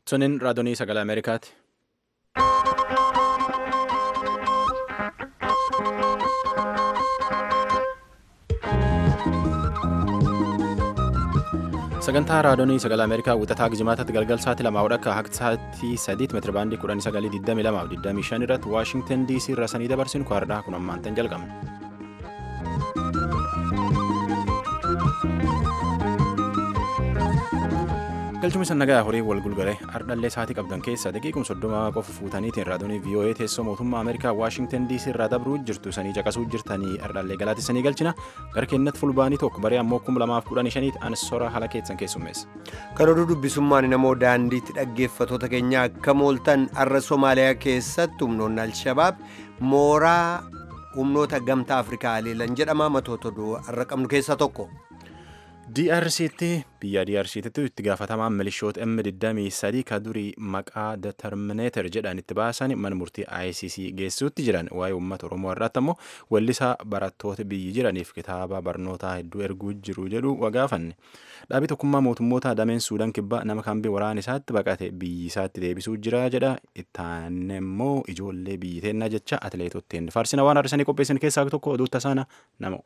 Suniin raadiyoo sagalee Ameerikaati. sagantaa raadiyoo sagalee ameerikaa wixataa gijjimaataatti galgal sa'aatii lamaa hodhakka haqti sa'aatii sadiitti meetira baandii kudhanii sagalii digdamii lamaa fi digdamii shan irratti waashingtan diisii irraa sanii dabarsinu kwaadhaa kun ammaantan jalqabne. galchuma isa nagaa horii wal gulgalee ardhallee sa'aatii qabdan keessa daqiiqum soddoma qofa fuutaniitiin raadiyoo voa teessoo mootummaa ameerikaa waashingtan diisii irraa dabruu jirtu sanii caqasuu jirtanii ardhallee galaatissanii galchina gara keenyatti fulbaanii tokko baree ammoo kum lamaaf kudhanii shaniitti ansora haala keessan keessummeessa. kan oduu dubbisummaan namoo daandiitti dhaggeeffatoota keenya akka mooltan arra somaaliyaa keessatti humnoonni alshabaab mooraa humnoota gamtaa afrikaa haleelan jedhama matoota oduu har'a qabnu keessaa tokko. DRCtti biyya DRCtti itti gaafatamaan milishoota M23 ka durii maqaa determineeter jedhan itti baasan mana murtii ICC geessuutti jiran waa'ee uummata Oromoo irratti ammoo weellisaa barattoota biyyi jiraniif kitaaba barnootaa hedduu erguu jiru jedhu wagaafanne. Dhaabii tokkummaa mootummoota dameen Suudaan kibbaa nama kambii waraana isaatti baqate biyyi isaatti deebisuu jira jedha. Ittaan immoo ijoollee biyyi teennaa jecha atileetotteen faarsina waan har'isanii qopheessan keessaa tokko oduu tasaana nama.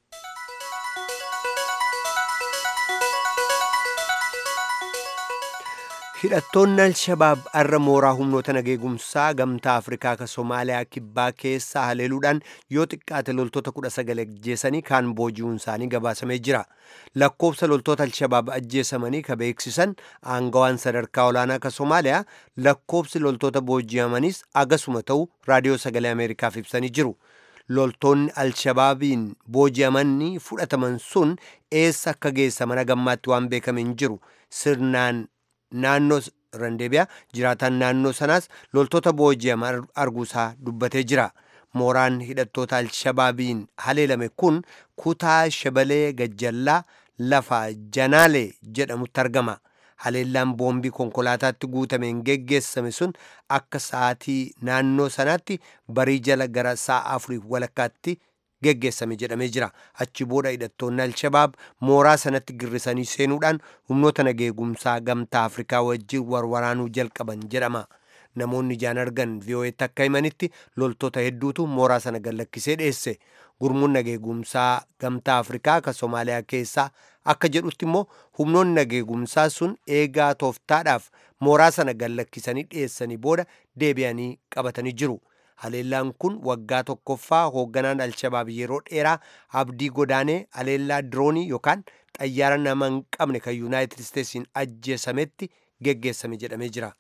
hidhattoonni alshabaab har'a mooraa humnoota nageegumsaa gamtaa afrikaa ka somaaliyaa kibbaa keessaa haleeluudhaan yoo xiqqaate loltoota kudha sagal ajjeesanii kaan booji'uun isaanii gabaasamee jira lakkoofsa loltoota alshabaab ajjeesamanii ka beeksisan aangawaan sadarkaa olaanaa ka somaaliyaa lakkoofsi loltoota booji'amanis agasuma ta'u raadiyoo sagalee ameerikaaf ibsanii jiru loltoonni alshabaabiin booji'amanii fudhataman sun eessa akka geessaman gammaatti waan beekame hin jiru sirnaan naannoo randeebiyaa jiraataan naannoo sanaas loltoota booji'aman arguusaa dubbatee jira mooraan hidhattoota alshabaabiin haleelame kun kutaa shabalee gajjallaa lafa janaalee jedhamutti argama haleellaan boombii konkolaataatti guutameen geggeessame sun akka sa'aatii naannoo sanaatti barii jala gara sa'a afurii walakkaatti geggeessame jedhamee jira achi booda hidhattoonni alshabaab mooraa sanatti girrisanii seenuudhaan humnoota nageegumsaa gamtaa afrikaa wajjin warwaraanuu jalqaban jedhama namoonni ijaan argan vi'oo'etti akka himanitti loltoota hedduutu mooraa sana gallakkisee dheesse gurmuun nageegumsaa gamtaa afrikaa ka somaaliyaa keessaa akka jedhutti immoo humnoonni nageegumsaa sun eegaa tooftaadhaaf mooraa sana gallakkisanii dheessanii booda deebi'anii qabatanii jiru. haleellaan kun waggaa tokkoffaa hoogganaan alshabaab yeroo dheeraa abdii godaanee haleellaa diroonii yookaan xayyaara nama hin qabne kan yuunaayitid isteetsiin ajjeesametti geggeessame jedhamee jira.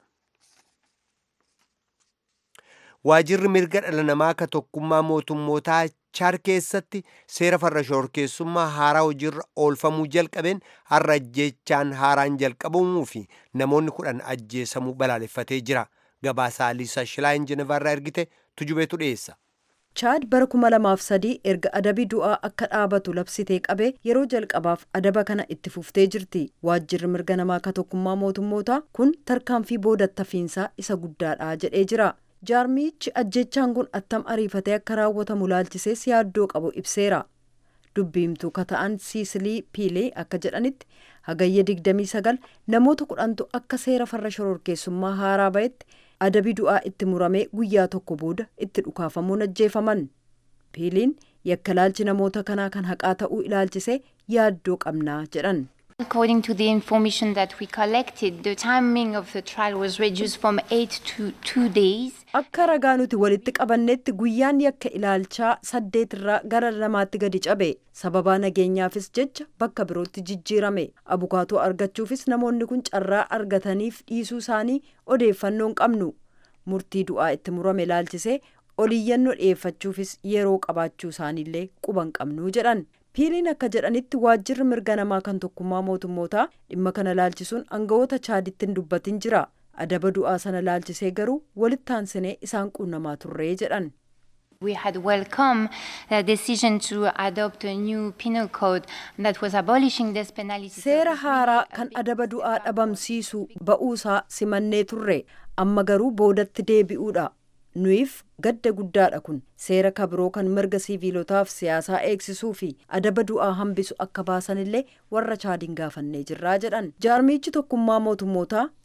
waajirri mirga dhala namaa ka tokkummaa mootummootaa chaad keessatti seera farra shororkeessummaa haaraa hojiirra oolfamuu jalqabeen har'a ajjeechaan haaraan jalqabamuu fi namoonni kudhan ajjeesamuu balaaleffatee jira. gabaasaa liisa shilaayin jenevaarraa ergite tujubeetu dhiyeessa. chaad bara kuma lamaaf sadii erga adabi du'aa akka dhaabatu labsitee qabee yeroo jalqabaaf adaba kana itti fuftee jirti waajjirri mirga namaa ka tokkummaa mootummootaa kun tarkaanfii boodattafiinsaa isa guddaadha jedhee jira jaarmichi ajjechaan kun attam ariifatee akka raawwatamu laalchisees yaaddoo qabu ibseera dubbiimtuu ka ta'an siisilii piilee akka jedhanitti hagayya 29 namoota kudhantu akka seera farra shororkeessummaa haaraa ba'etti adabi du'aa itti muramee guyyaa tokko booda itti dhukaafamuun ajjeefaman piiliin yakka ilaalchi namoota kanaa kan haqaa ta'uu ilaalchisee yaaddoo qabnaa jedhan. According to the information that we collected, the timing of the trial was reduced from eight to two days. Akka ragaa nuti walitti qabannetti guyyaan yakka ilaalchaa saddeet irraa gara lamaatti gadi cabe sababaa nageenyaafis jecha bakka birootti jijjiirame abukaatoo argachuufis namoonni kun carraa argataniif dhiisuu isaanii odeeffannoon qabnu murtii du'aa itti murame ilaalchisee oliyyannoo dhiyeeffachuufis yeroo qabaachuu isaaniillee quban qabnu jedhan. piiliin akka jedhanitti waajjirri mirga namaa kan tokkummaa mootummootaa dhimma kana laalchisuun aangawoota chaaditti hin dubbatin jira adaba du'aa sana laalchisee garuu walitti aansinee isaan quunnamaa turree jedhan. We had welcomed the decision to adopt a new penal code that was abolishing this penalty. Seera haaraa kan adaba du'aa dhabamsiisu ba'uusaa simannee turre amma garuu boodatti deebi'uudha. nuyiif gadda guddaadha kun seera kabiroo kan mirga siviilotaaf siyaasaa eegsisuu fi adaba du'aa hambisu akka baasanillee warra chaadiin gaafannee jirraa jedhan jaarmichi tokkummaa mootummootaa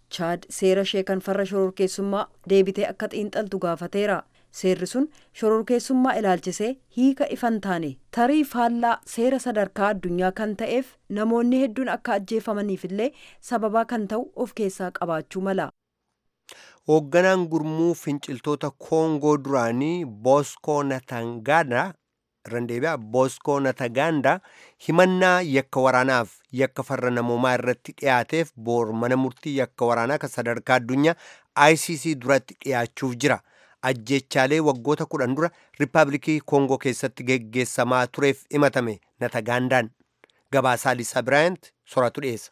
chaad seera ishee kan farra shororkeessummaa deebitee akka xiinxaltu gaafateera seerri sun shororkeessummaa ilaalchisee hiika ifan taane tarii faallaa seera sadarkaa addunyaa kan ta'eef namoonni hedduun akka ajjeefamaniif illee sababaa kan ta'u of keessaa qabaachuu mala. hoogganaan gurmuu finciltoota koongoo duraanii booskoo natangana randeebi'a booskoo nataganda himannaa yakka waraanaaf yakka farra namoomaa irratti dhiyaateef boor mana murtii yakka waraanaa kan sadarkaa addunyaa icc duratti dhiyaachuuf jira ajjechaalee waggoota kudhan dura riippaabilikii koongoo keessatti geggeessamaa tureef himatame natagandaan gabaasaa lisaa biraayant soratu dhiyeessa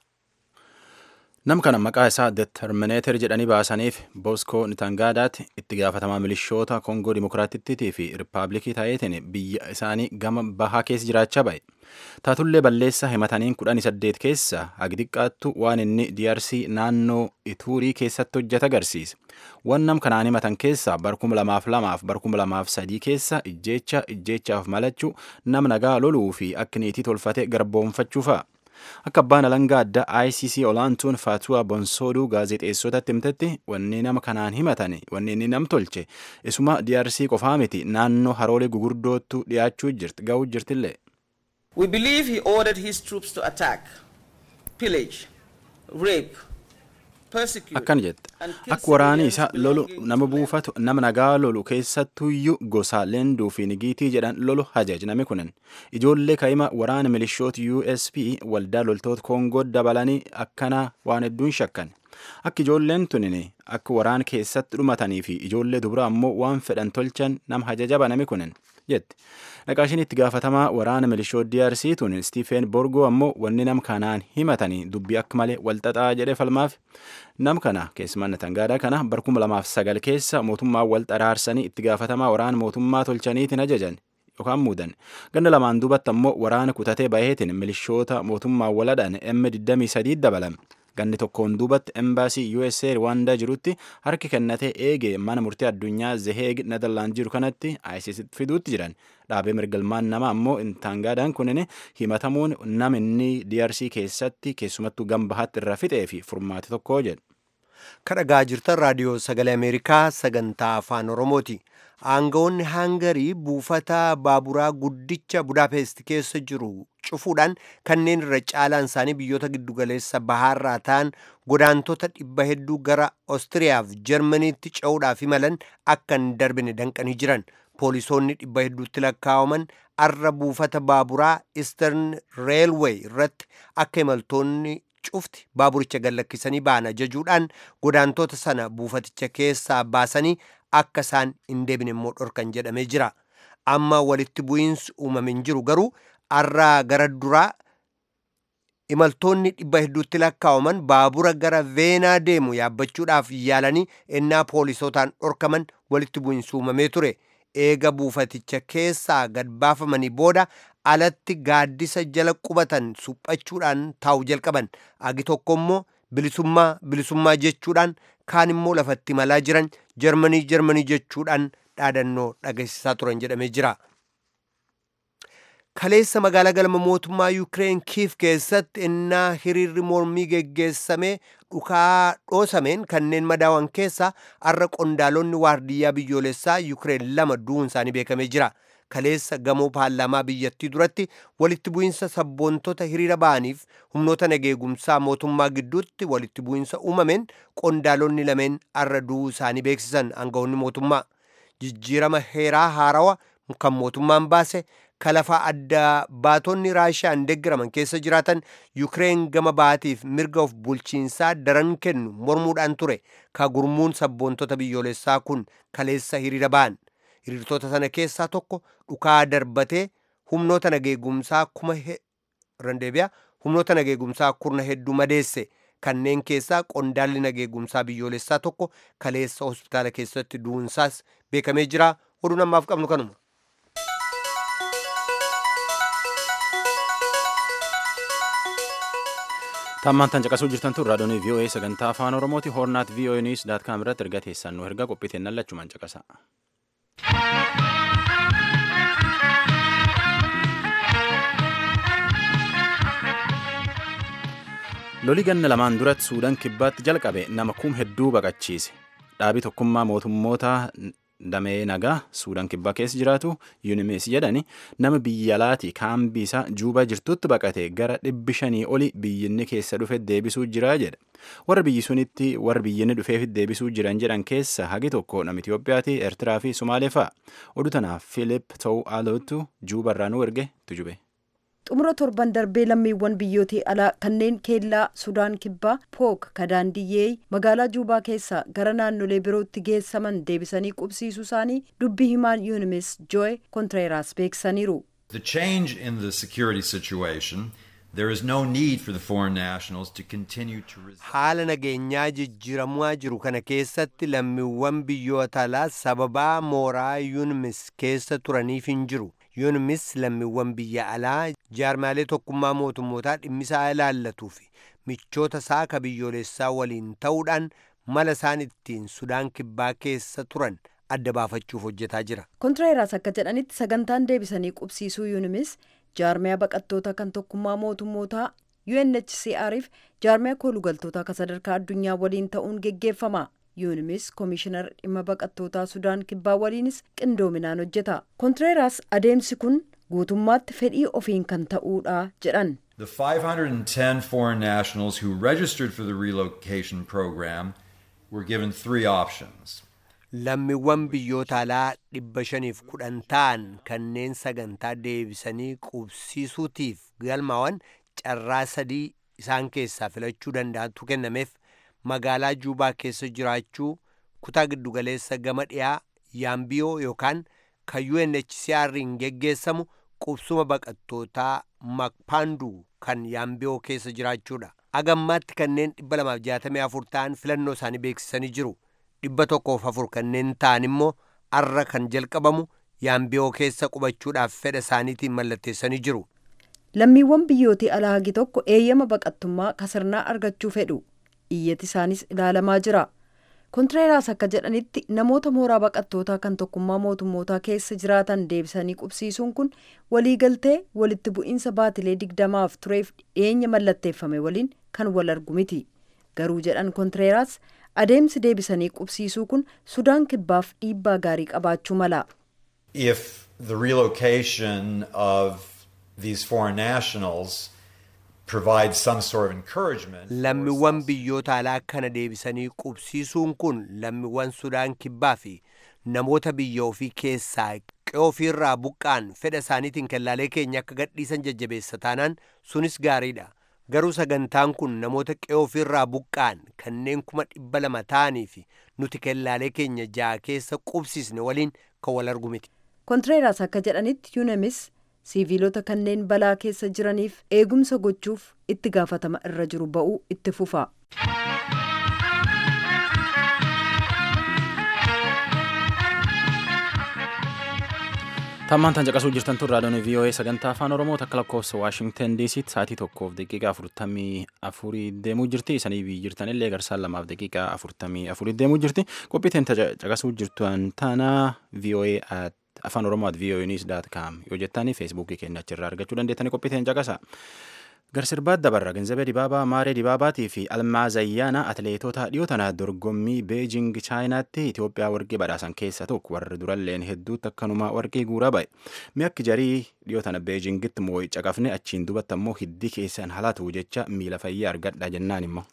Nam kana maqaa isaa determineeter jedhanii baasaniif Booskoo Nitangaadaatti itti gaafatamaa milishoota Koongoo Dimokiraatittii fi Riippaabilikii ta'eetiin biyya isaanii gama bahaa keessa jiraachaa ba'e. Taatullee balleessaa himataniin kudhanii saddeet keessa hagi xiqqaattu waan inni DRC naannoo Ituurii keessatti hojjeta agarsiisa. Waan nam kanaan himatan keessaa barkuma lamaaf lamaaf barkuma lamaaf sadii keessa ijjeecha ijjeechaaf malachuu nam nagaa loluu fi akka niitii tolfate garboomfachuu fa'a. Akka abbaan alangaa addaa ICC olaantuun Faatuwaa Bonsooduu gaazexeessotatti himtetti wanni nama kanaan himatan wanni inni nam tolche isuma DRC qofaa miti naannoo haroolee gugurdoottu dhiyaachuu jirti ga'uu jirtillee. We believe he ordered his troops to attack, pillage, rape, persecute. Akkana jette akka waraani isaa lolu nama buufatu nama nagaa lolu keessattuyyuu gosa leenduu fi nigiitii jedhan lolu hajajname kunan ijoollee kaa'ima waraana milishoota USP waldaa loltoota Koongoo dabalanii akkana waan hedduun shakkan. Akka ijoolleen tunin akka waraan keessatti dhumatanii fi ijoollee dubaraa ammoo waan fedhan tolchan nama hajaja baname kunan jette. Naqaashiin itti gaafatamaa waraana milishoota DRC tun Stephen Borgoo ammoo wanni nam kanaan himatanii dubbii akka malee walxaxaa jedhee falmaaf. Nam kana keessumaa Natangaadaa kana barkuma lamaaf sagal keessa mootummaa wal xaraarsanii itti gaafatamaa waraana mootummaa tolchaniitiin ajajan. yookaan muudan ganna lamaan duubatti ammoo waraana kutatee baheetiin milishoota mootummaa waladhaan M23 dabalame. ganni tokkoon duubatti embaasii USA Rwaandaa jirutti harki kennatee eegee mana murtii addunyaa Zeheeg Nederlaand jiru kanatti ICC fiduutti jiran dhaabee mirgalmaan nama ammoo intaangaadhaan kunin himatamuun nama inni DRC keessatti keessumattuu gambahaatti irra fixee fi furmaate tokko jedhu. kadhagaa jirtan raadiyoo sagalee ameerikaa sagantaa afaan oromooti aangawoonni haangarii buufata baaburaa guddicha budaapest keessa jiru cufuudhaan kanneen irra caalaan isaanii biyyoota giddugaleessa bahaarraa ta'an godaantota dhibba hedduu gara oostiriyaaf jarmaniitti ce'uudhaaf imalan akka hin darbine danqanii jiran poolisoonni dhibba hedduutti lakkaawaman arra buufata baaburaa istern reelweey irratti akka imaltoonni cufti baaburicha gallakkisanii ba'an ajajuudhaan godaantota sana buufaticha keessaa baasanii akka isaan hin deebine immoo dhorkan jedhamee jira amma walitti bu'iinsi uumame hin jiru garuu arraa gara duraa imaltoonni dhibba hedduutti lakkaawaman baabura gara veenaa deemu yaabbachuudhaaf yaalanii ennaa poolisootaan dhorkaman walitti bu'iinsi uumamee ture eega buufaticha keessaa gad baafamanii booda alatti gaaddisa jala qubatan suphachuudhaan taa'u jalqaban agi tokko immoo bilisummaa bilisummaa jechuudhaan kaan immoo lafatti malaa jiran jarmanii jarmanii jechuudhaan dhaadannoo dhageessisaa turan jedhamee jira. kaleessa magaalaa galma mootummaa yuukireen kiif keessatti innaa hiriirri mormii geggeessamee dhukaa dhoosameen kanneen madaawan keessaa arra qondaalonni waardiyyaa biyyoolessaa yuukireen lama du'uun isaanii beekamee jira. kaleessa gamoo paarlaamaa biyyattii duratti walitti bu'iinsa sabboontota hiriira ba'aniif humnoota nageegumsaa mootummaa gidduutti walitti bu'iinsa uumameen qondaalonni lameen arra du'uu isaanii beeksisan aangawoonni mootummaa jijjiirama heeraa haarawa kan mootummaan baase kalafaa adda baatonni raashiyaan deeggaraman keessa jiraatan yuukireen gama baatiif mirga of bulchiinsaa daran kennu mormuudhaan ture ka gurmuun sabboontota biyyoolessaa kun kaleessa hiriira ba'an hiriirtota sana keessaa tokko dhukaa darbatee humnoota nageegumsaa kuma randeebiyaa humnoota nageegumsaa kurna hedduu madeesse kanneen keessaa qondaalli nageegumsaa biyyoolessaa tokko kaleessa hospitaala keessatti du'uunsaas beekamee jira oduu namaaf qabnu kanuma. Tammaan caqasuu jirtan tun raadiyoon VOA sagantaa afaan Oromooti hoornaat VOA News daat kaam irratti erga teessan nu erga qophiiteen lachumaan caqasa. loli ganna lamaan duratti suudaan kibbaatti jalqabe nama kum hedduu baqachiise dhaabii tokkummaa mootummoota damee nagaa suudaan kibbaa keessa jiraatu yuunimees jedhani nama biyya alaati kaambii isaa juubaa jirtutti baqate gara dhibbi shanii oli biyyinni keessa dhufe deebisuu jira jedha warra biyyi sunitti warra biyyinni dhufeef deebisuu jiran jedhan keessa hagi tokko nama Itoophiyaati Eertiraa fi Sumaalee fa'a oduu tanaaf Philip Ta'uu Aalootu juubarraa nu erge tujube. xumura torban darbee lammiiwwan biyyootii alaa kanneen keellaa sudaan kibbaa pook kadaandiyyee magaalaa juubaa keessaa gara naannolee birootti geessaman deebisanii qubsiisuu isaanii dubbii himaan yuunimes jooy kontreeraas beeksisaniiru. The change in the security situation, there is no need for the foreign nationals to continue to resist. haala nageenyaa jijjiiramaa jiru kana keessatti lammiiwwan biyyoota alaa sababaa mooraa yuunimis keessa turaniif hin jiru yuunimis lammiiwwan biyya alaa jaarmaalee tokkummaa mootummootaa dhimmisaa ilaallatuu fi michoota isaa ka biyyoolessaa waliin ta'uudhaan mala isaan ittiin sudaan kibbaa keessa turan adda baafachuuf hojjetaa jira kontreeraas akka jedhanitti sagantaan deebisanii qubsiisuu yuunimis jaarmiyaa baqattoota kan tokkummaa mootummootaa UNHCR'if jaarmiyaa koolugaltoota kan sadarkaa addunyaa waliin ta'uun geggeeffama. yuunimis koomishinar dhimma baqattootaa sudaan kibbaa waliinis qindoominaan hojjeta kontreeraas adeemsi kun guutummaatti fedhii ofiin kan ta'uudha jedhan The 510 foreign nationals who registered for the relocation program were given three options. lammiiwwan biyyoota alaa dhibba shaniif kudhan ta'an kanneen sagantaa deebisanii qubsiisuutiif galmaa'an carraa sadii isaan keessaa filachuu danda'antu kennameef magaalaa juubaa keessa jiraachuu kutaa giddugaleessa gama dhiyaa yaambiyoo yookaan kan UNHCR'n geggeessamu qubsuma baqattootaa makpaanduu kan yaambiyoo keessa jiraachuudha. Agammaatti kanneen 264 ta'an filannoo isaanii beeksisanii jiru. dhibba tokkoof afur kanneen ta'an immoo arra kan jalqabamu yaambiyoo keessa qubachuudhaaf fedha isaaniitiin mallatteessanii jiru. lammiiwwan biyyootii alaa hagi tokko eeyyama baqattummaa kasirnaa argachuu fedhu iyyati isaanis ilaalamaa jira kontreeraas akka jedhanitti namoota mooraa baqattootaa kan tokkummaa mootummootaa keessa jiraatan deebisanii qubsiisuun kun waliigaltee walitti bu'iinsa baatilee digdamaaf tureef dhiyeenya mallatteeffame waliin kan wal argu miti garuu jedhan kontreeraas adeemsi deebisanii qubsiisuu kun sudaan kibbaaf dhiibbaa gaarii qabaachuu mala. If the relocation of these foreign nationals provides some sort of encouragement. Lammiiwwan biyyoota alaa kana deebisanii qubsiisuun kun lammiiwwan Sudaan kibbaa fi namoota biyya ofii keessaa qe'oo ofiirraa buqqaan fedha isaaniitiin kellaalee keenya akka gadhiisan jajjabeessa taanaan sunis gaariidha. Garuu sagantaan kun namoota qe'oo ofiirraa buqqaan kanneen kuma dhibba lama ta'anii fi nuti kellaalee keenya ja'a keessa qubsisne waliin kan wal argu miti. kontreeraas akka jedhanitti yuunemis siiviilota kanneen balaa keessa jiraniif eegumsa gochuuf itti gaafatama irra jiru ba'uu itti fufa. tammaan tan caqasuu jirtan tun raadiyoon VOA sagantaa afaan oromoo takka lakkoofsa waashingtan diisitti sa'aatii tokkoof daqiiqaa afurtamii afurii deemuu jirti isanii biyyi jirtan illee garsaan lamaaf daqiiqaa afurtamii afurii deemuu jirti qophiiteen caqasuu jirtan tana VOA afaan oromoo at VOA news dot com yoo jettanii feesbuukii keenya achirraa argachuu dandeettanii qophiiteen caqasa. Garsirbaat dabarra Ganzabee Dibaabaa Maaree Dibaabaatii fi Almaaz Ayyaana atileetota dhiyoo tana dorgommii Beejing Chaayinaatti Itoophiyaa warqii badhaasan keessa tokko warri duralleen hedduutti akkanuma warqii guuraa ba'e. Mi'akki jarii dhiyoo tana Beejingitti moo'i caqafne achiin dubatti ammoo hiddi keessan halatu jecha miila fayyaa argadha jennaan immoo.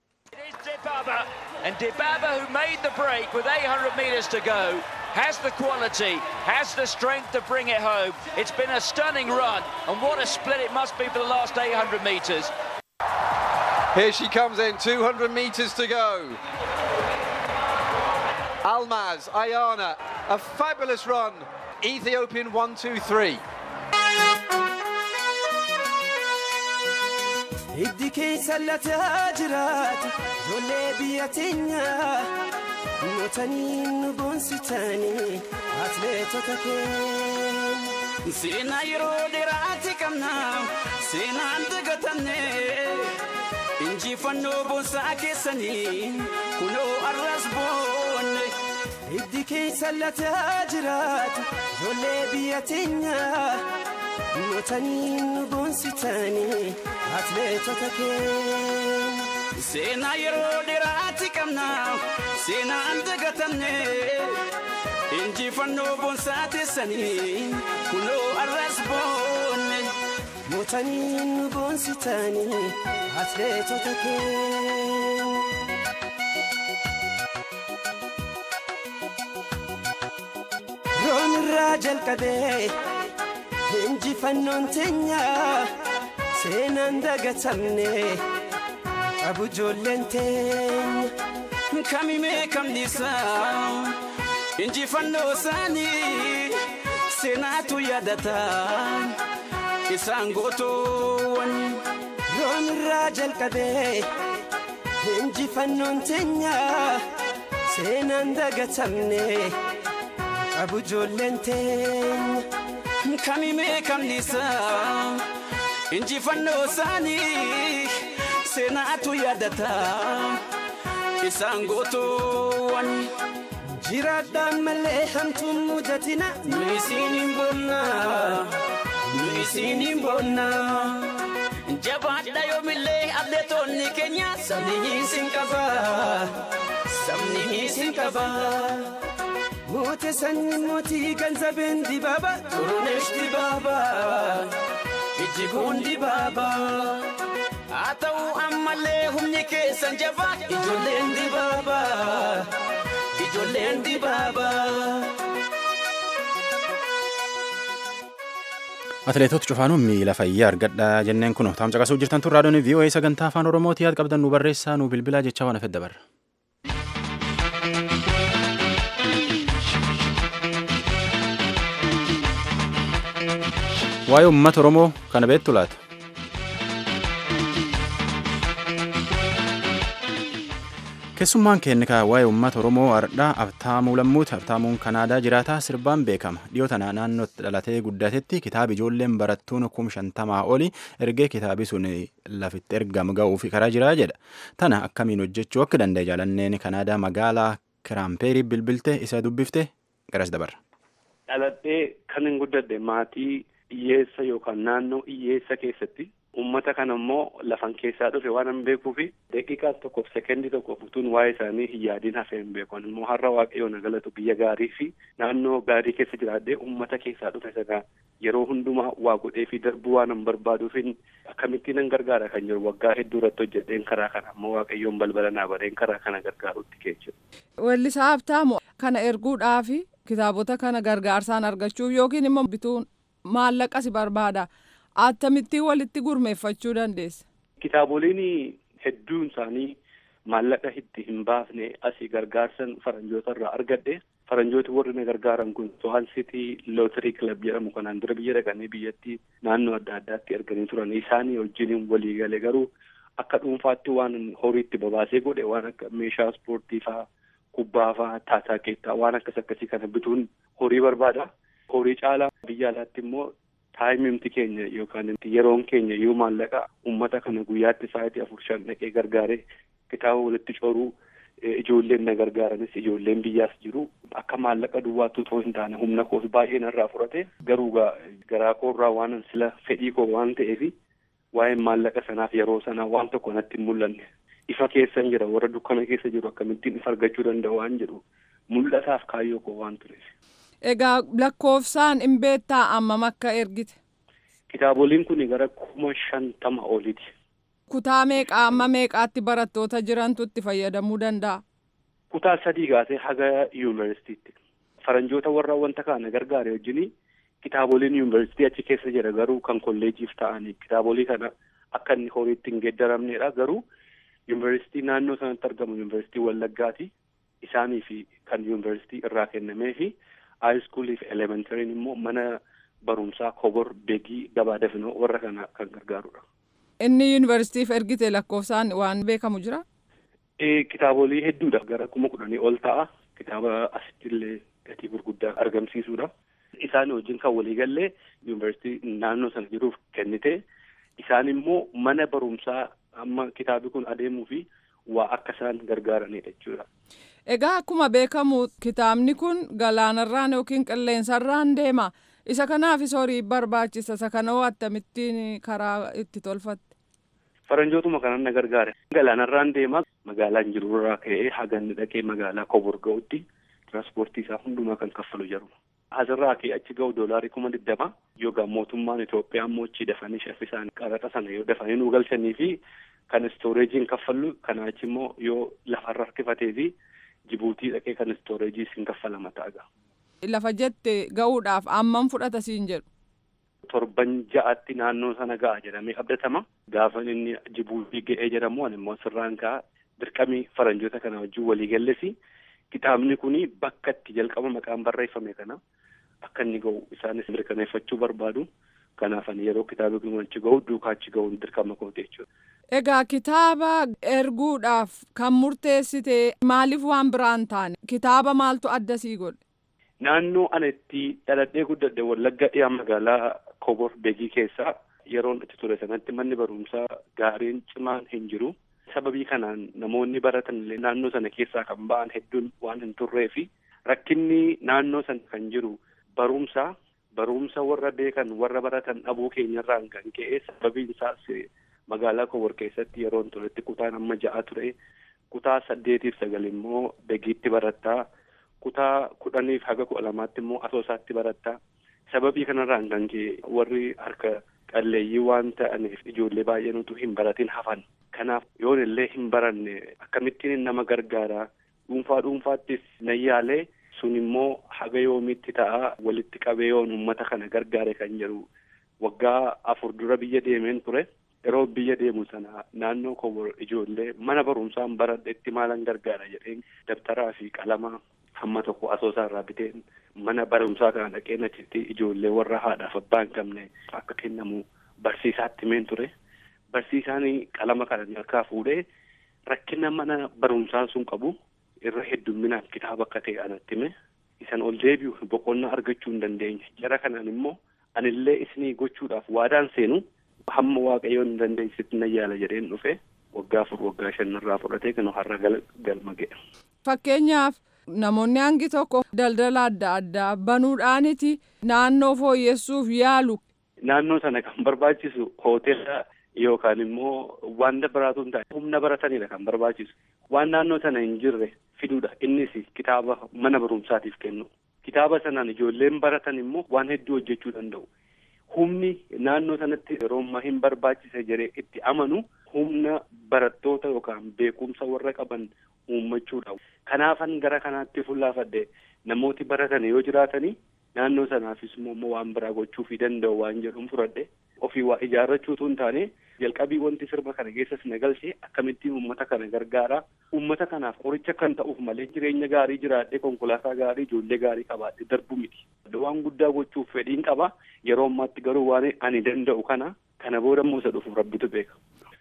And Dibaba, who made the break with 800 metres to go, has the quality, has the strength to bring it home. It's been a stunning run, and what a split it must be for the last 800 metres. Here she comes in, 200 metres to go. Almaz, Ayana, a fabulous run. Ethiopian 1 2 3. Hiddi keessa lataa jiraatu ijoollee biyya teenya mootanii nu boonsitanii atileetota keenya. Seenaa yeroo dheeraati qabna seenaan dagatanne injifannoo boonsaa keessanii kunoo arras boonne. Hiddi keessa lataa jiraatu ijoollee biyya teenya mootanii nu boonsitanii atleetota keenya. Seenaa yeroo dheeraatti qabna seenaan dagatamne injifannoo boonsaa teessanii kunoo arras boonne. Mootanii nu boonsitanii atleetota keenya. Roon irraa jalqabee injifannoon teenya seenaan dagatamne qabu ijoolleen teenya kamimee kamniisa injifannoo isaanii seenaatu yaadata isaan gootoowwan roon irraa jalqabee injifannoon teenya seenaan dagatamne. qabu ijoolleen teenya kamimee kamniisa injifannoo isaanii seenaatu yaadata isaan gootoowwan jiraadhaan malee hamtuun mudatina nu isiin hin boonna nu isiin hin boonna jabaadha yoomillee atleetonni keenya sabni isin qaba sabni isin qaba. Moote sanyi mootii ganzabeen dibaaba turunesh dibaaba ijjiguun dibaaba haa ta'u ammallee humni keessan jabaa ijoolleen dibaaba ijoolleen dibaaba. Atileetota cufaanuun miila fayyaa argadha jenneen kun taa'umsa qasuu jirtan tun raadiyoon VOA sagantaa afaan Oromooti yaad qabdan nu barreessaa nu bilbilaa jecha waan hafedda barra. waa'ee uummata oromoo kana beektu laata keessummaan keenya waa'ee uummata oromoo ardhaa abtaamuu lammuuti abtaamuun kanaadaa jiraataa sirbaan beekama dhiyoo tana naannootti dhalatee guddatetti kitaabi ijoolleen barattuun kum shantamaa oli ergee kitaabi sun lafitti ergama ga'uuf karaa jiraa jedha tana akkamiin hojjechuu akka danda'e jaalanneen kanaadaa magaalaa kiraampeerii bilbilte isa dubbifte garas dabarra. dhaladhee kan hin guddadhe maatii hiyyeessa yookaan naannoo hiyyeessa keessatti ummata kana immoo lafan keessaa dhufe waan hin beekuu fi daqiiqaa tokkoof sekendii tokkoof utuun waa'ee isaanii hin yaadiin hafee hin beekan immoo har'a waaqayyoon na galatu biyya gaarii fi naannoo gaarii keessa jiraadhee ummata keessaa dhufe sana yeroo hundumaa waa godhee fi darbuu waan hin barbaaduufin akkamittiin nan gargaara kan jiru waggaa hedduu irratti hojjedheen karaa kana ammoo waaqayyoon balbala naa bareen karaa kana gargaarutti keessa. Weellisaa Habtaamu kana erguudhaafi kitaabota kana gargaarsaan argachuuf yookiin immoo bituun maallaqa si barbaada akkamittiin walitti gurmeeffachuu dandeessa. Kitaaboliin hedduun isaanii maallaqa itti hin baafne asii gargaarsan faranjoota irraa argadhe faranjooti warri na gargaaran kun sohan sitii lootarii kilab jedhamu kanaan dura biyya dhaqanii biyyatti naannoo adda addaatti arganii turan isaanii wajjin walii gale garuu akka dhuunfaatti waan horiitti babaasee godhe waan akka meeshaa ispoortii faa kubbaa faa taataa keettaa waan akkas akkasii kana bituun horii barbaada. Horii caalaa biyya alaatti immoo taayimimti keenya yookaan yeroon keenya yoo maallaqa uummata kana guyyaatti sa'aatii afur shan dhaqee gargaaree kitaaba walitti coruu ijoolleen na gargaaranis ijoolleen biyyaas jiru akka maallaqa duwwaatu otoo hin taane humna koos baay'ee narraa fudhate garuu garaa koorraa waan sila fedhii koo waan ta'eef waa'een maallaqa sanaaf yeroo sanaa waan tokko natti hin mul'anne ifa keessan jira warra dukkana keessa jiru akkamittiin ifa argachuu danda'u waan jedhu mul'ataaf kaayyoo koo waan tureef. Egaa lakkoofsaan hin beektaa ammam akka ergite. Kitaaboliin kun gara kuma shantama oliiti. Kutaa meeqaa amma meeqaatti barattoota jirantu itti fayyadamuu danda'a? Kutaa sadii kaasee haga yuunivarsiitiitti. Faranjoota warra wanta kana gargaare wajjin kitaaboliin yuunivarsiitii achi keessa jira garuu kan kolleejiif ta'anii kitaabolii kana akka inni horiitti hin geeddaramnedha garuu yuunivarsiitii naannoo sanatti argamu yuunivarsiitii Wallaggaati. Isaanii fi kan yuunivarsiitii irraa kennamee fi haayiskuulii fi elementariin immoo mana barumsaa kobor beegii gabaa dafinoo warra kana kan gargaarudha. Inni yuunivarsiitiif ergite lakkoofsaan waan beekamu jira? Kitaabolee hedduudha gara kuma kudhanii ol ta'a. Kitaaba asittillee gatii gurguddaa argamsiisudha. Isaan wajjin kan waliigallee yuunivarsiitii naannoo sana jiruuf kennite. Isaan immoo mana barumsaa amma kitaabi kun adeemuu fi waa akka isaan gargaaranidha jechuudha. Egaa akkuma beekamu kitaabni kun galaanarraan yookiin qilleensarraan deema. Isa kanaafis horii barbaachisa. Isa kana hoo akkamittiin karaa itti tolfatte? Faranjootuma kanan na gargaare. Galaanarraan deemaa magaalaan jirurraa ka'ee haganni dhaqee magaalaa Kobor ga'utti tiraanspoortii isaa hundumaa kan kaffalu jiru. Asirraa ka'ee achi ga'u doolaarii kuma digdama yookaan mootummaan Itoophiyaa immoo achi dafanii shaffisaan qaraxa sana yoo dafanii nu galchanii fi kan istooreejiin kaffallu kanaa achi immoo yoo lafarra harkifatee fi Jibuutii dhaqee kan istooreejii siin kaffalama ta'a. Lafa jette ga'uudhaaf ammam fudhata siin jedhu. Torban ja'atti naannoo sana ga'a jedhamee abdatama. Gaafa inni Jibuutii ga'ee jedhamu ani immoo sirraan ga'a dirqamii faranjoota kana wajjin walii gallesi. Kitaabni kun bakka itti jalqaba maqaan barreeffame kana akka inni ga'u isaanis mirkaneeffachuu barbaadu. Kanaaf ani yeroo kitaabni kun achi ga'u duukaa achi ga'uun dirqama kooti jechuudha. Egaa kitaaba erguudhaaf kan murteessite maaliif waan biraan taane kitaaba maaltu adda sii godhe? Naannoo ana itti dhaladhee guddadhe wallagga dhiyaa magaalaa Kobor Beegii keessaa yeroon itti ture sanatti manni barumsaa gaariin cimaan hin jiru. Sababii kanaan namoonni baratan illee naannoo sana keessaa kan ba'an hedduun waan hin turree fi rakkinni naannoo sana kan jiru barumsa barumsa warra beekan warra baratan dhabuu keenyarraan kan ka'e sababiin isaas magaalaa Kobor keessatti yeroon turetti kutaan amma ja'a ture kutaa saddeetiif sagal immoo beegiitti barattaa kutaa kudhaniif haga kudha lamaatti immoo asoosaatti barattaa sababii kanarraan kan ka'e warri harka qalleeyyii waan ta'aniif ijoollee baay'een utuu hin baratin hafan kanaaf yoon illee hin baranne akkamittiin nama gargaara dhuunfaa dhuunfaattis nan yaalee sun immoo haga yoomiitti ta'a walitti qabee yoon uummata kana gargaare kan jedhu waggaa afur dura biyya deemeen ture yeroo biyya deemu sana naannoo kobor ijoollee mana barumsaan baradhetti maalan gargaara jedheen dabtaraa fi qalama hamma tokko asoosaa irraa biteen mana barumsaa kana dhaqeen achitti ijoollee warra haadhaaf abbaa hin qabne akka kennamu barsiisaatti himeen ture barsiisaan qalama kana harkaa fuudhee rakkina mana barumsaa sun qabu irra heddumminaaf kitaaba akka ta'e anatti hime isan ol deebi'u boqonnaa argachuu hin dandeenye jara kanaan immoo anillee isinii gochuudhaaf waadaan seenu hamma waaqayyoon hin dandeessitti na yaala jedheen dhufe waggaa afur waggaa shanirraa fudhatee kan har'a galma ga'e. Fakkeenyaaf namoonni hangi tokko daldala adda addaa banuudhaaniti naannoo fooyyessuuf yaalu. Naannoo sana kan barbaachisu hoteela yookaan immoo waan biraatu hin taane humna baratanidha kan barbaachisu. Waan naannoo sana hin jirre fiduudha innis kitaaba mana barumsaatiif kennu. Kitaaba sanaan ijoolleen baratan immoo waan hedduu hojjechuu danda'u. Humni naannoo sanatti yeroo ammaa hin barbaachise jedhee itti amanu humna barattoota yookaan beekumsa warra qaban uummachuudha. Kanaafan gara kanaatti fuullaafadhe namooti baratan yoo jiraatanii naannoo sanaafis immoo waan biraa gochuufii danda'u waan jedhuun fudhadhe ofii waa ijaarrachuutu hin taane jalqabii wanti sirba kana keessas na galchee akkamittiin uummata kana gargaara uummata kanaaf qoricha kan ta'uuf malee jireenya gaarii jiraadhee konkolaataa gaarii ijoollee gaarii qabaadhe darbu miti. Waan guddaa gochuuf fedhiin qaba yeroo ammaatti garuu waan ani danda'u kana kana booda immoo isa dhufu rabbitu beeka.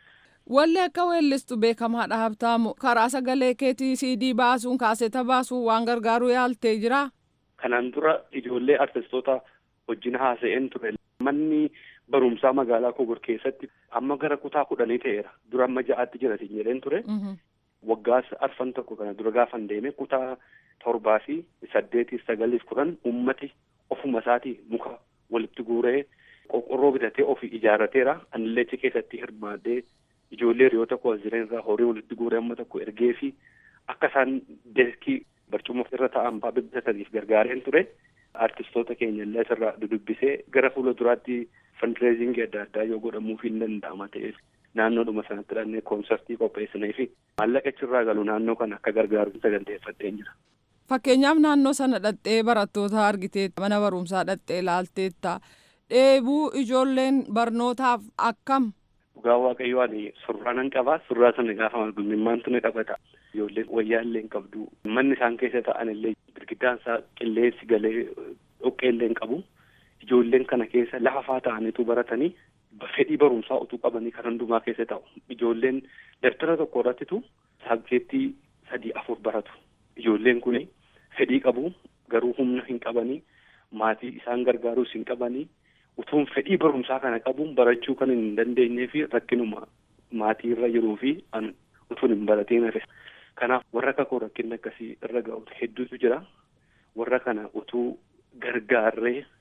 Walli akka weellistu beekamaadha habtaamu karaa sagalee keetii CD baasuun kaaseta baasuun waan gargaaruu yaaltee jira. Kanaan dura ijoollee artistoota wajjin haasa'een ture. Manni barumsaa magaalaa Kobor keessatti amma gara kutaa kudhanii ta'eera. Dura amma ja'aatti jira jedheen ture. Waggaa arfan tokko kana dura gaafan deeme kutaa torbaa fi saddeetiif sagaliif kudhan ummati ofuma isaatii muka walitti guuree qorqorroo bitatee ofii ijaarrateera. Anillee achi keessatti hirmaadhee ijoollee hiriyoota koo jiran irraa horii walitti guuree amma tokko ergee fi akka isaan deeskii barcuma irra taa'an ba'a bitataniif gargaareen ture. Artistoota keenya illee asirraa dudubbisee gara fuula duraatti fandireezingii adda addaa yoo godhamuuf hin danda'ama ta'eef naannoodhuma sanatti dhannee koonsartii qopheessinee fi maallaqa achirraa galu naannoo kana akka gargaaru saganteeffadheen jira. Fakkeenyaaf naannoo sana dhattee barattoota argitee mana barumsaa dhattee ilaalteetta dheebuu ijoolleen barnootaaf akkam. Dhugaa waaqayyoo ani surraa nan qabaa surraa sana gaafa margummaantu ni qabata. Ijoolleen wayyaa illee hin qabdu. Manni isaan keessa ta'an illee girgiddaan isaa qilleensi galee dhoqqee illee hin qabu. Ijoolleen kana keessa lafa faa ta'aniitu baratanii fedhii barumsaa utuu qabanii kan hundumaa keessa ta'u. Ijoolleen daftara tokko irrattitu saabjeektii sadii afur baratu. Ijoolleen kun fedhii qabu garuu humna hin qabanii maatii isaan gargaaruus hin qabanii utuun fedhii barumsaa kana qabuun barachuu kan hin dandeenyee fi rakkinuma maatii irra jiruu fi utuun hin baratiin hafe. Kanaaf warra kakoo rakkinni akkasii irra ga'u hedduutu jira. Warra kana utuu gargaarree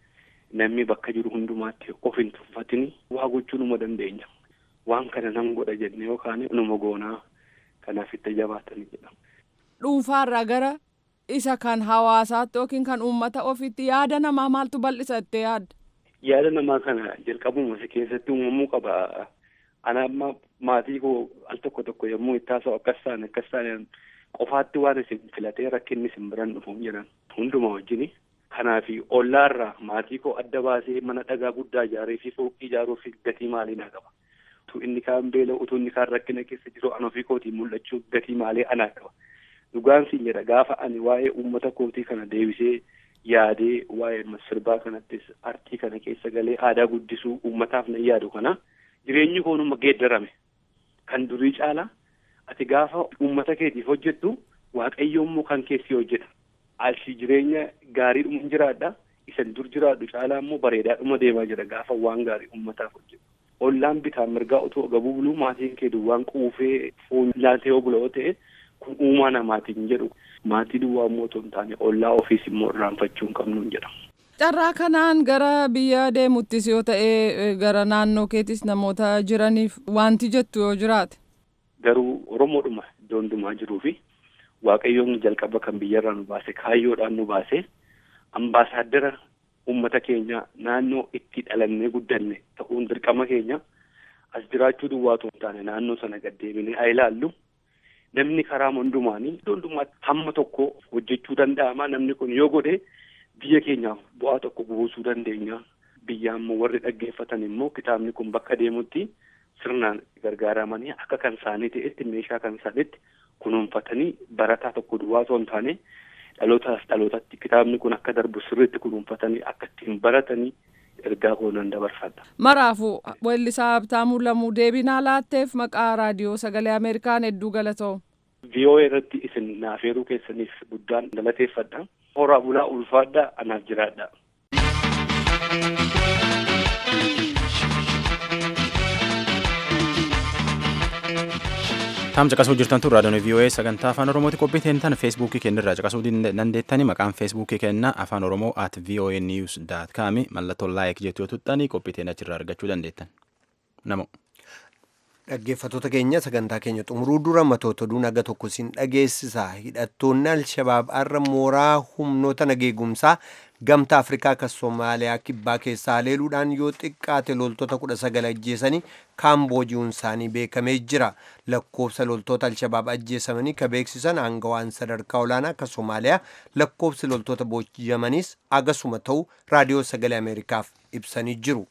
namni bakka jiru hundumaatti of hin tuffatini waa gochuu numa dandeenya. Waan kana nan godha jenne yookaan numa goonaa kanaaf itti jabaatanii jedhama. Dhuunfaarraa gara isa kan hawaasaatti yookiin kan uummata ofiitti yaada namaa maaltu bal'isa jettee yaadda? Yaada namaa kana jalqabuma isa keessatti uumamuu qaba. Ana amma maatii koo al tokko tokko yommuu itti haasa'u akkas taane akkas taane qofaatti waan isin filatee rakkinni isin biran dhufu jedhan hunduma wajjini. Kanaaf ollaarraa maatii koo adda baasee mana dhagaa guddaa ijaaree fi fooqii ijaaruuf gatii maalii naa qaba. Utuu inni kaan beela utuu inni kaan rakkina keessa jiru ana ofii kootiin mul'achuu gatii maalii anaa qaba. Dhugaan siin jedha gaafa ani waa'ee uummata kootii kana deebisee yaadee waa'ee sirbaa kanattis artii kana keessa galee aadaa guddisuu uummataaf na yaadu kana jireenyi koonuma geeddarame kan durii caalaa ati gaafa uummata keetiif hojjettu waaqayyo immoo kan keessi hojjeta. Alsi jireenya gaariidhuma jiraadha. Isan dur jiraadhu caalaa immoo bareedaadhuma deemaa jira gaafa waan gaarii uummataaf hojjetu. Ollaan bitaa mirgaa otoo gabuu buluu maatiin kee duwwaan quufee foon nyaatee yoo bula yoo ta'e kun uumaa namaatiin jedhu maatii duwwaa immoo otoo hin taane ollaa ofiis immoo irraanfachuu hin qabnu jedha. Carraa kanaan gara biyya deemuttis yoo ta'e gara naannoo keetis namoota jiraniif wanti jettu yoo jiraate. Garuu Oromoodhuma iddoo hundumaa jiruu fi Waaqayyoon jalqaba kan biyyarraa nu baase kaayyoodhaan nu baase ambaasaaddara uummata keenya naannoo itti dhalannee guddanne ta'uun dirqama keenya as jiraachuu duwwaa otoo hin taane naannoo sana gaddeebinee haa ilaallu. Namni karaa hundumaanii iddoo hundumaatti hamma tokko hojjechuu danda'ama. Namni kun yoo godhe biyya keenyaaf bu'aa tokko buusuu dandeenya. Biyya ammoo warri dhaggeeffatan immoo kitaabni kun bakka deemutti sirnaan gargaaramanii akka kan isaanii ta'etti meeshaa kan isaaniitti kunuunfatanii barataa tokko duwwaa osoo hin taane dhalootaas dhalootatti kitaabni kun akka darbu sirriitti kunuunfatanii akka ittiin baratanii ergaa koonan dabarfadha. Maraafu weellisaa Habtaamuu Lamuu deebinaa laatteef maqaa raadiyoo sagalee Ameerikaan hedduu galatoo. VOA irratti isin naafeeruu keessaniif guddaan galateeffadha. Horaa bulaa ulfaadha anaaf jiraadha. Taam caqasuu jirtan tun raadiyoon VOA sagantaa afaan Oromooti qophii teentan feesbuukii kennirraa caqasuu dandeettani maqaan feesbuukii kennaa afaan Oromoo at VOA news dot com mallattoo laayik jettu yoo tuxxani qophii teen achirraa argachuu dandeettan. Namo. Dhaggeeffattoota keenya sagantaa keenya xumuruu dura matoota oduu naga tokko siin dhageessisa. Hidhattoonni Alshabaab har'a mooraa humnoota nageegumsaa gamtaa Afrikaa akka Somaaliyaa kibbaa keessaa haleeluudhaan yoo xiqqaate loltoota kudha sagal ajjeesanii kaambooji'uun isaanii beekamee jira. Lakkoofsa loltoota Alshabaab ajjeesamanii ka beeksisan aangawaan sadarkaa olaanaa akka Somaaliyaa lakkoofsi loltoota booji'amanis agasuma ta'u raadiyoo sagalee Ameerikaaf ibsanii jiru.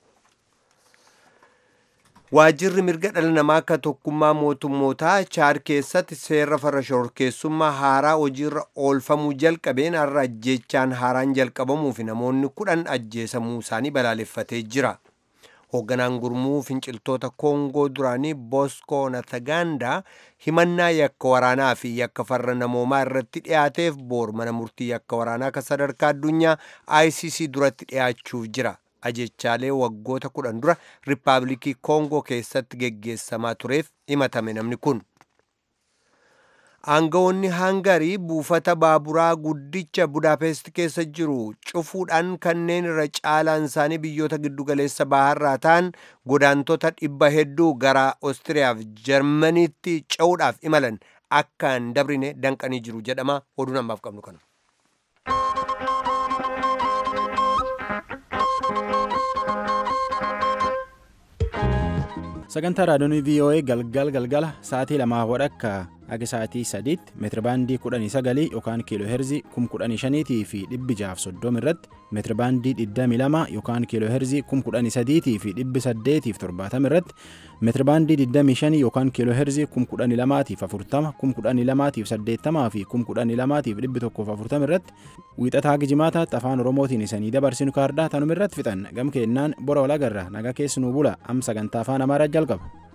Waajjirri mirga dhala namaa akka tokkummaa mootummootaa chaad keessatti seera farra shororkeessummaa haaraa hojiirra oolfamuu jalqabeen har'a ajjeechaan haaraan jalqabamuu fi namoonni kudhan ajjeesamuu isaanii balaaleffatee jira. Hoogganaan gurmuu finciltoota Koongoo duraanii Bosco Natagaandaa himannaa yakka waraanaa fi yakka farra namoomaa irratti dhiyaateef boor mana murtii yakka waraanaa akka sadarkaa addunyaa ICC duratti dhiyaachuuf jira. ajechaalee waggoota kudhan dura riippaabilikii koongoo keessatti geggeessamaa tureef himatame namni kun aangawoonni hangarii buufata baaburaa guddicha budaapest keessa jiru cufuudhaan kanneen irra caalaan isaanii biyyoota giddugaleessa baharraa ta'an godaantota dhibba hedduu gara oostiriyaaf jarmaniitti ce'uudhaaf imalan akka hin dabrine danqanii jiru jedhama oduu namaaf qabnu kana. sagantaa raadiyoon VOA galgal galgala sa'aatii lamaa wadhakka haga sa'aatii sadiitti meetirabaandii kudhanii sagalii yookaan kiiloo heerzii kum kudhanii shaniitii fi dhibbi jaaf soddoma irratti meetirabaandii digdamii lama yookaan kiiloo heerzii kum kudhanii sadiitii fi dhibbi saddeetiif torbaatama irratti meetirabaandii digdamii shanii yookaan kiiloo heerzii kum kudhanii lamaatiif afurtama kum kudhanii lamaatiif saddeettamaa fi kum kudhanii lamaatiif dhibbi tokkoof afurtama irratti wiixataa gijimaataatti afaan oromootiin isanii dabarsinu kaardaa tanuma irratti fixan gam keennaan bora walagarra naga keessanuu bula am sagantaa afaan amaaraa jalqaba.